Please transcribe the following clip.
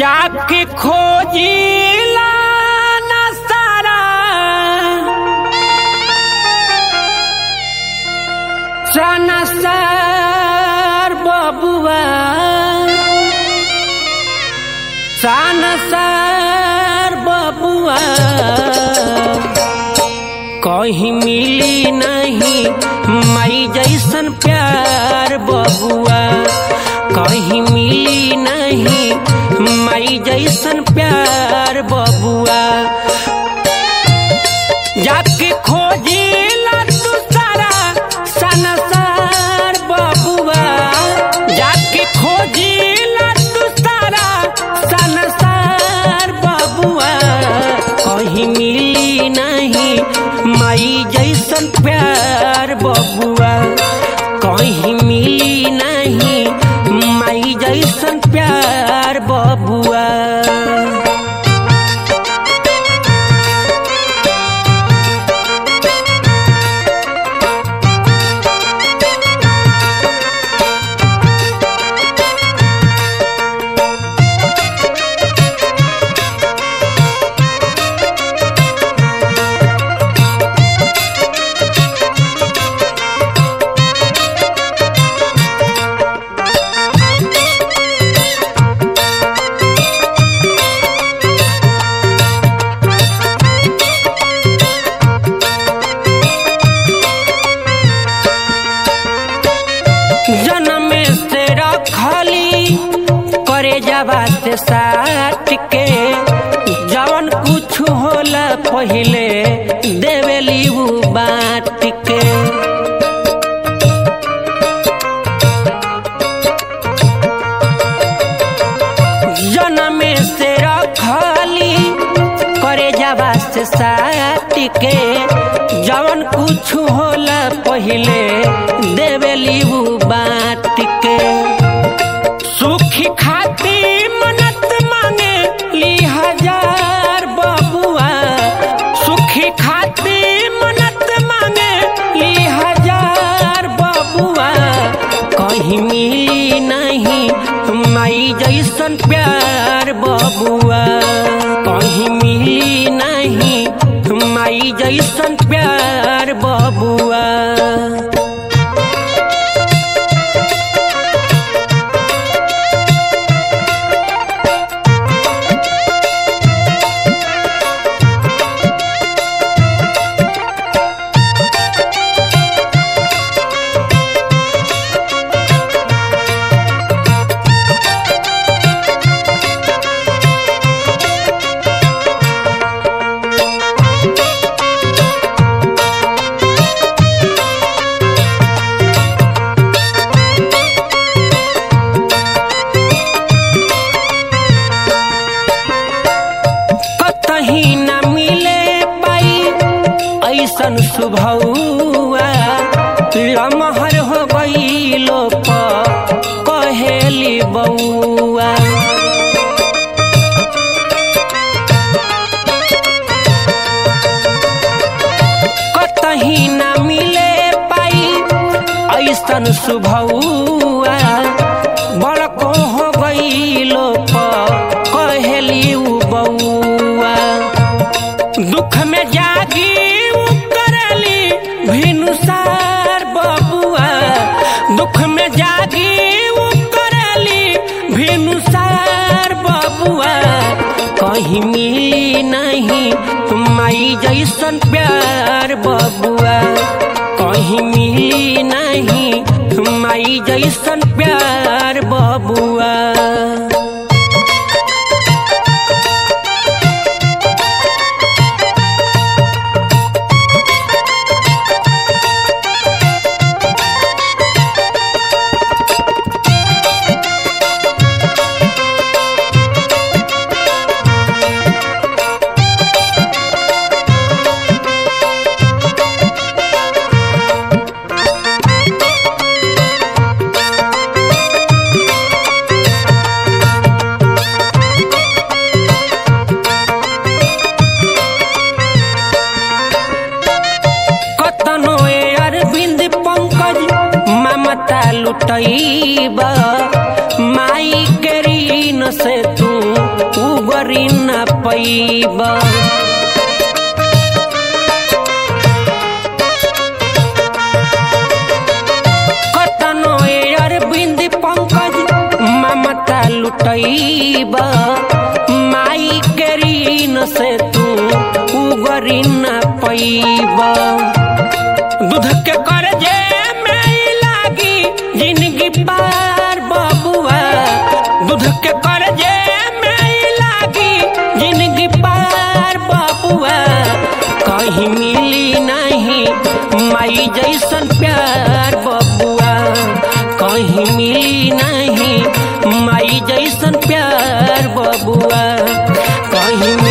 जाके खोजिला न सारा सनसार बबुआ सनसार बबुआ कहीं मिली नहीं मई जैसन प्यार बबुआ कहीं मिली नहीं मई जैसन प्यार बबुआ जाके खोजी तू सारा सनसार बबुआ जाके खोजी तू सारा सनसार बबुआ कहीं मिली नहीं माई जैसन प्यार बबुआ कहीं मिली नहीं माई जैसन प्यार बबुआ जन्म से रखली करे जावा से साट के जवन कुछ होला पहिले देवेली उ बात के जन्म से रखली करे जावा से साट के जवन कुछ होला पहिले देवेली उ बात के सुखी खाती मनत मांगे ली हजार बबुआ सुखी खाती मनत मांगे ली हजार बबुआ कहीं मिली नहीं माई जैसन प्यार बबुआ कहीं मिली नहीं माई जैसन प्यार बबुआ कतही न मिले पाई ऐसन सुभौआ लमहर हो गईलो प कहेली बउआ कतही न मिले पाई ऐसन सुभौआ बड़को हो गईलो प कहेली उ बउआ दुख में जागी उ करली भिनुसार बबुआ दुख में जागी उ करली भिनुसार बबुआ कहीं मिली नहीं माई जैसन प्यार बबुआ कहीं मिली नहीं माई जैसन प्यार बबुआ कतनो ए अरविंद पंकज लुटैब माई के ऋण से तू उगरी न पैब कतनो ए अरविंद पंकज ममता लुटैब माई के ऋण से तू उगरी न पैब दूध के करजे में लागी जिंदगी पार बबुआ दूध के करजे में लागी जिंदगी पार बबुआ कहीं मिली नहीं माई जैसन प्यार बबुआ कहीं मिली नहीं माई जैसन प्यार बबुआ कहीं